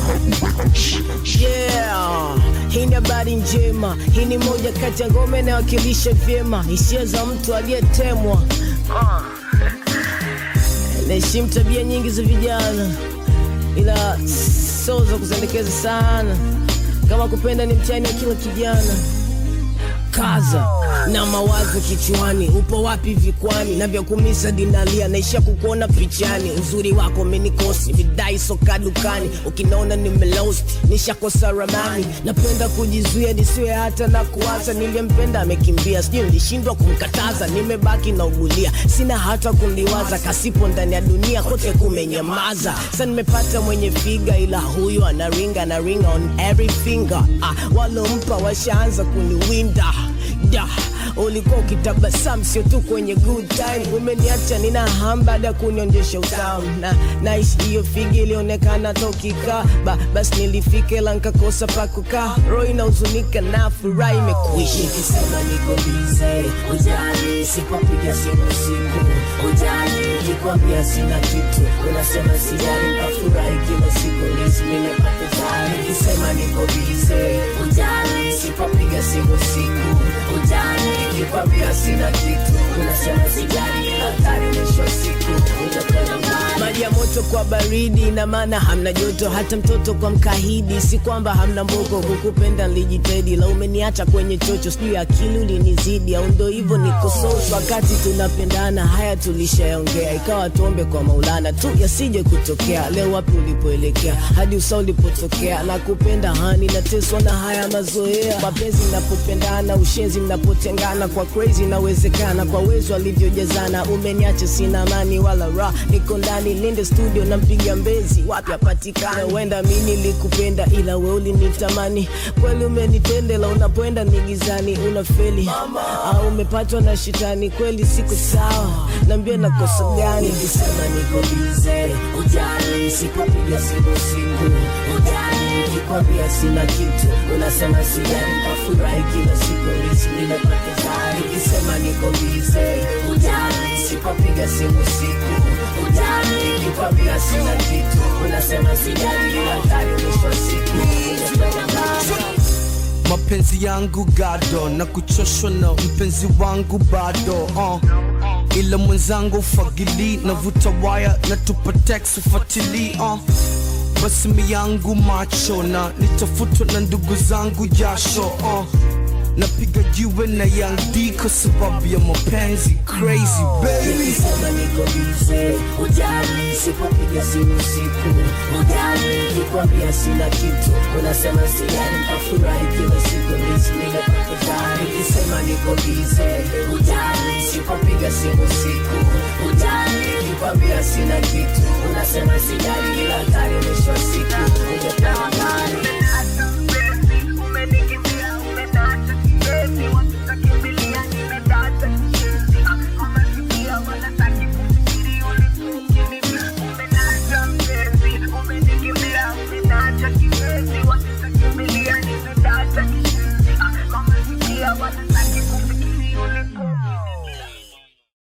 Yeah, hii ni habari njema. Hii ni moja kati ya ngoma inayowakilisha vyema hisia za mtu aliyetemwa. Naheshimu tabia nyingi za vijana, ila sio za kuzendekeza sana. Kama kupenda ni mtihani wa kila kijana kaza na mawazo kichwani, upo wapi vikwani na vya kumisa dinalia, naisha kukuona pichani, uzuri wako umenikosi, bidai soka dukani, ukinaona nimelost nishakosa ramani, napenda kujizuia nisiwe hata na kuwaza, niliyempenda amekimbia, sijui nilishindwa kumkataza, nimebaki na ugulia, sina hata kuliwaza, kasipo ndani ya dunia kote kumenyamaza, sa nimepata mwenye figa, ila huyu anaringa anaringa on every finger, ah, walompa washaanza kuniwinda da ulikuwa ukitabasamu sio tu kwenye good time umeniacha nina ham baada ya kunionyesha utamu na naishi hiyo figi ilionekana tokika ba, basi nilifika ila nkakosa pa kukaa roho inahuzunika na furaha imekuisha Nikisema niko bize, ujali, sipopiga simu siku, ujali, nikikwambia sina kitu, unasema sijali, nafurahi kila siku, nisi nimepata zari. Nikisema niko bize, ujali, sipopiga simu siku, ujali, nikikwambia sina kitu, unasema sijali, hatari mwisho wa siku, utakwenda mbali. maji ya moto kwa baridi ina maana hamna joto hata mtoto kwa mkahidi si kwamba hamna mboko kukupenda nilijitahidi la umeniacha kwenye chocho sijui akili ulinizidi au ndo hivyo niko so wakati tunapendana haya tulishaongea ikawa tuombe kwa maulana tu yasije kutokea leo wapi ulipoelekea hadi usa ulipotokea na kupenda hani nateswa na haya mazoea mapenzi mnapopendana ushenzi mnapotengana kwa crazy inawezekana kwa wezo alivyojazana umeniacha sina amani wala ra niko ndani linde studio nampiga mbezi wapi apatikana huenda mi nilikupenda ila we ulinitamani kweli umenitendela unapoenda ni gizani unafeli au umepatwa na shitani kweli siku sawa naambia nakosa gani Nikisema niko bize, ujali, sipopiga simu siku, ujali, nikikwambia sina kitu, unasema sijali, nafurahi kila siku, nisi nimepata zari. Nikisema niko bize, ujali, sipopiga simu siku, ujali, nikikwambia sina kitu, unasema sijali, hatari mwisho wa siku, utakwenda mbali. mapenzi yangu gado na kuchoshwa na mpenzi wangu bado uh. ila mwenzangu ufagili navuta waya na tupa text ufatili uh. basi mi yangu macho na nitafutwa na ndugu zangu jasho uh. napiga jiwe na yandi kwa sababu ya mapenzi crazy baby Nikisema niko bize, ujali, sipopiga simu siku, ujali, nikikwambia sina kitu, unasema sijali, nafurahi kila siku, nisi nimepata zari. Nikisema niko bize, ujali, sipopiga simu siku, ujali, nikikwambia sina kitu, unasema sijali, ila hatari mwisho wa siku, utapewa mbali.